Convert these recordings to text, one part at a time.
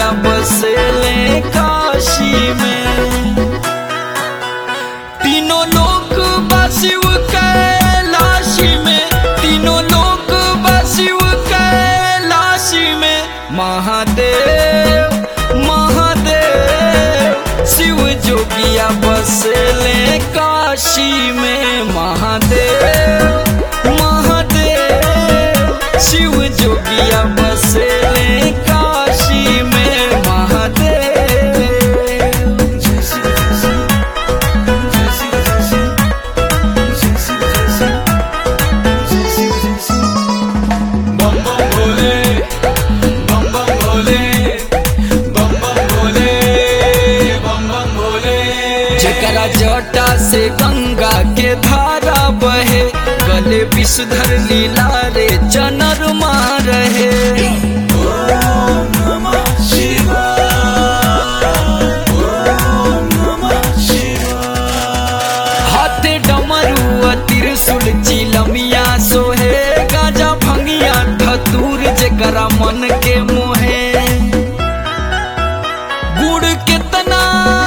जोगिया बसेले काशी में तीनों लोक बसिव कैलाशी में तीनों लोक बसिव कैलाशी में महादेव महादेव शिव जोगिया बसेले काशी में महादेव महादेव शिव जोगिया बसेले काशी में महादेव जय शिव जय शिव जय शिव जय शिव जय शिव जय शिव जय शिव जय शिव बम बम भोले बम बम भोले बम बम भोले बम बम भोले जकरा जटा से गंगा के धारा बहे गले विषधर लीला रे चनर रहे हाथे डमरू त्रिशूल चिलमिया सोहे गाजा भंगिया धतूर जेकरा मन के मोहे गुड़ कितना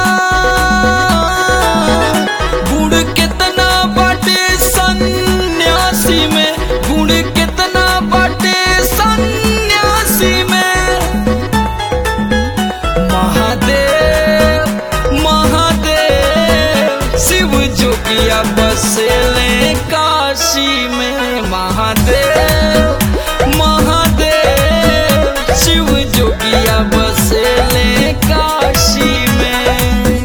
गुड़ कितना बाटे सन्यासी में गुड़ कितना बाटे सन्यासी में महादेव महादेव शिव जोगिया बसेले काशी में महादेव महादेव शिव जोगिया बसेले काशी में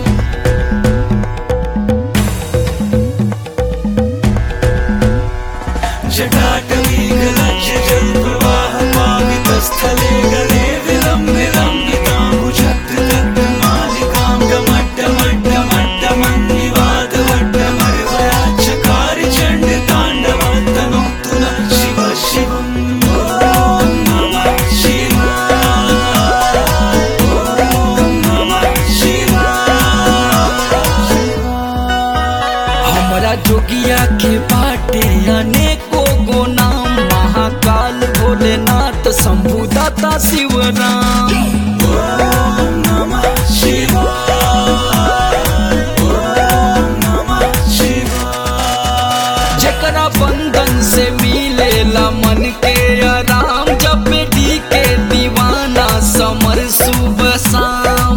जटाटवी गलक्ष्य जलप्रवाहपावितस्थले गले विलम्बिलम्बिताम्बुजद्दमालिकां गमट्टमट्टमट्टमट्टमन्निवादवट्टमर्वयाच्चकारि चण्डताण्डवन्तनोऽस्तु नः शिव शिवम् ॐ नमः शिवाय ॐ नमः शिवाय हमरा जोगिया के बाटे अनेको गो नाम महाकाल भोलेनाथ शंभु दाता शिवराम नमः शिवाय ॐ नमः शिवाय जकरा बंधन से मिलेला मन के आराम जब डी के दीवाना समर सुबह शाम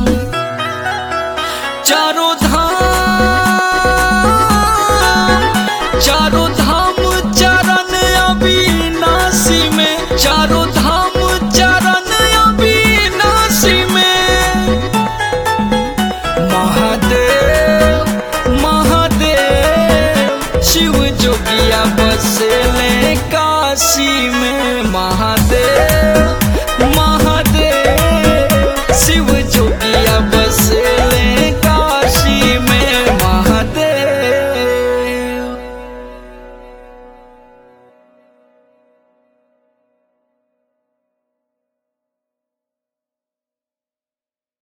चारों धाम चारों धाम चरण अविनाशी में चारों धाम चरण अविनाशी में महादेव महादेव शिव जोगिया बसेले काशी में महादेव